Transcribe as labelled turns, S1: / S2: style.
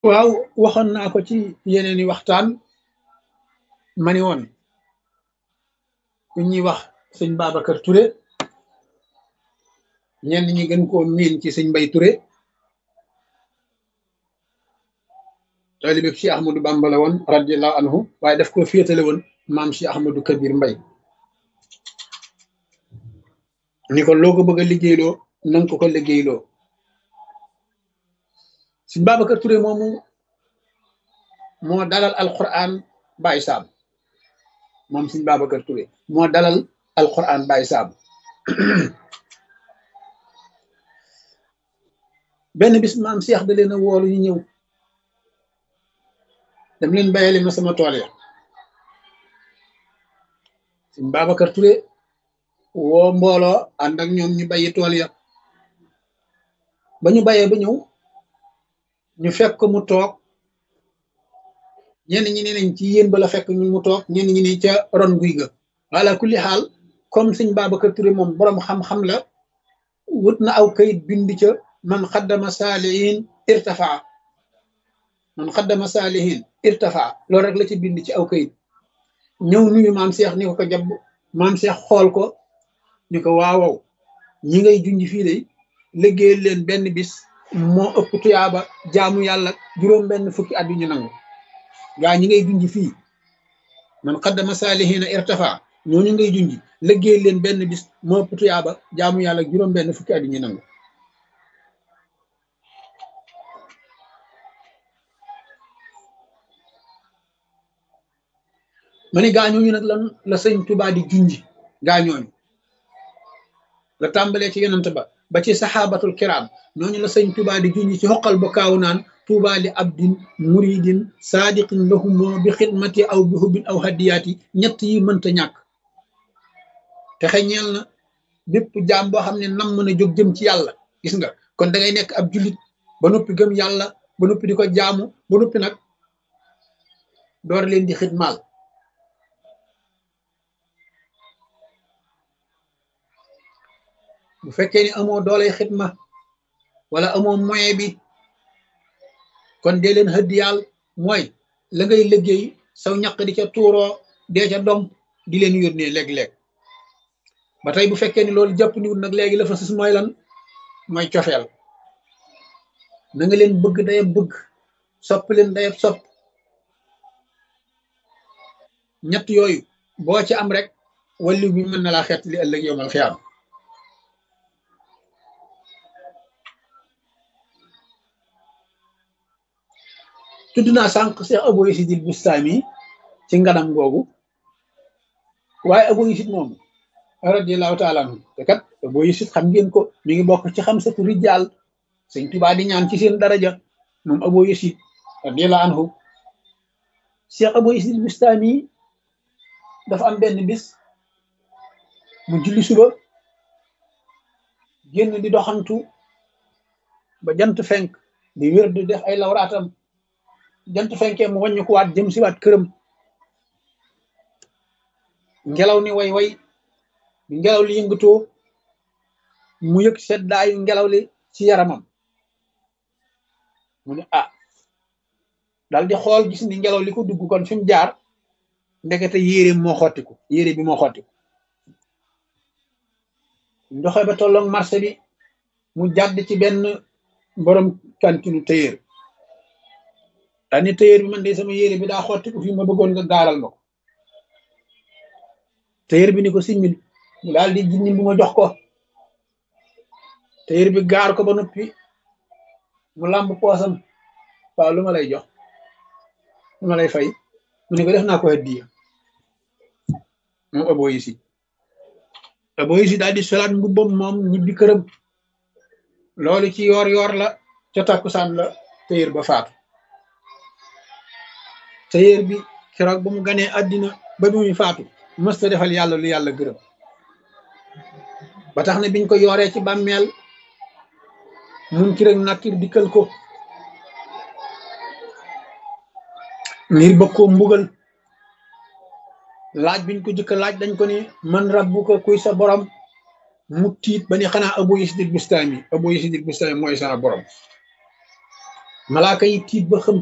S1: waaw waxoon naa ko ci yeneeni waxtaan ma ni woon ku ñuy wax sëñ Babacar Touré ñenn ñi gën koo miin ci sëñ Mbay Touré taalibe bi Cheikh Ahmadou Bamba la woon radiallahu anhu waaye daf ko féetale woon maam Cheikh Ahmadou Kabir Mbay ni ko loo ko bëgg a liggéeyloo nanga ko ko liggéeyloo sëñ Babacar Touré moomu moo dalal alquran Baye Sam moom sëñ Babacar Touré moo dalal alquran Baye Sam benn bis maam Cheikh da leen a woolu ñu ñëw dem leen bayali ma sama tool ya sëñ Babacar Touré woo mbooloo ànd ak ñoom ñu bayi tool ya ba ñu bayee ba ñëw ñu fekk ko mu toog ñenn ñi ne nañ ci yéen ba la fekk ñu mu toog ñenn ñi ne ca ron guy ga wala kulli xaal comme sëñ Babacar Touré moom boroom xam-xam la wut na aw kayit bind ca man xaddama saalihin irtafaa man xaddama saalihin irtafaa loolu rek la ci bind ci aw kayit ñëw nuyu maam Cheikh ni ko ko jàpp maam Cheikh xool ko ni ko waawaw ñi ngay junj fii de liggéeyal leen benn bis moo ëpp tuyaaba jaamu yàlla juróom benn fukki at yu ñu nangu gaa ñi ngay junj fii man xaddama saalihina irtafa ñooñu ngay junj liggéeyal leen benn bis moo ëpp tuyaaba jaamu yàlla juróom benn fukki at yu ñu nangu ma ni gaañooñu nag lan la sëñ Tuubaa di junj gaañooñu la tàmbalee ci yonent ba ba ci saxaabatul kiraam ñooñu la sëñ Tuubaa di junj ci xoqal ba kaaw naan Tuubaa li abdin muridin saadiqin lahumoo bi xidmati aw bi hubbin aw hadiyaati ñett yi mënta ñàkk te xeñeel na bépp jaam boo xam ne nam mën a jóg jëm ci yàlla gis nga kon da ngay nekk ab jullit ba noppi gëm yàlla ba noppi di ko jaamu ba noppi nag door leen di xidmaal bu fekkee ni amoo dooley xidma wala amoo moyen bi kon dee leen hëddiyaal mooy la ngay liggéey saw ñaq di ca tuuroo dee ca dom di leen yónnee léeg-léeg ba tey bu fekkee ni loolu jàpp niwut nag léegi la fa sus mooy lan mooy cofeel na nga leen bëgg dayab bëgg sopp leen dayab sopp ñett yooyu boo ci am rek wallu bi mën na laa xeet li ëllëg yowmal xiyaam tudd naa sànq Cheikh Abou Yazid al Bustami ci nganam googu waaye Abou Yazid moom radiyallahu taala anhu te kat Abou Yazid xam ngeen ko mi ngi bokk ci xam satu rijal sëñ Tuubaa di ñaan ci seen daraja moom Abou Yazid radiyallahu anhu Cheikh Abou Yazid al Bustami dafa am benn bis mu julli suba génn di doxantu ba jant fenk di wér di def ay lawraatam jant fenkee mu wàññi ko waat jëm si waat këram ngelaw ni way way bi ngelaw li yëngatoo mu yëg seddaayu ngelaw li ci yaramam mu ne ah dal di xool gis ni ngelaw li ko dugg kon fi mu jaar ndekete yére moo xottiku yére bi moo xottiku ndoxe ba tolloog marché bi mu jàdd ci benn borom kantinu téyéer daa ni téyéer bi man de sama yére bi daa xottiku fii ma bëggoon nga gaaral ma ko téyéer bi ni ko simmil mu daal di jinni bu ma jox ko téyéer bi gaar ko ba noppi mu làmb poosam waaw lu ma lay jox lu ma lay fay mu ne ko def naa ko hadiya moom Abou Yazid Abou Yazid daal di solaat mbubbam moom ñibbi këram loolu ci yoor yoor la ca takkusaan la téyéer ba faatu téyéer bi keroog ba mu ganee àddina ba bi muy faatu mësta defal yàlla lu yàlla gërëm ba tax na biñ ko yooree ci bàmmeel mun ki rek nakkir dikkal ko ngir bëgg koo mbugal laaj biñ ko jëkk laaj dañ ko ni man rabbuka kuy sa borom mu tiit ba ni xanaa Abou Yazid al Bustami Abou Yazid al Bustami mooy sa borom malaaka yi tiit ba xam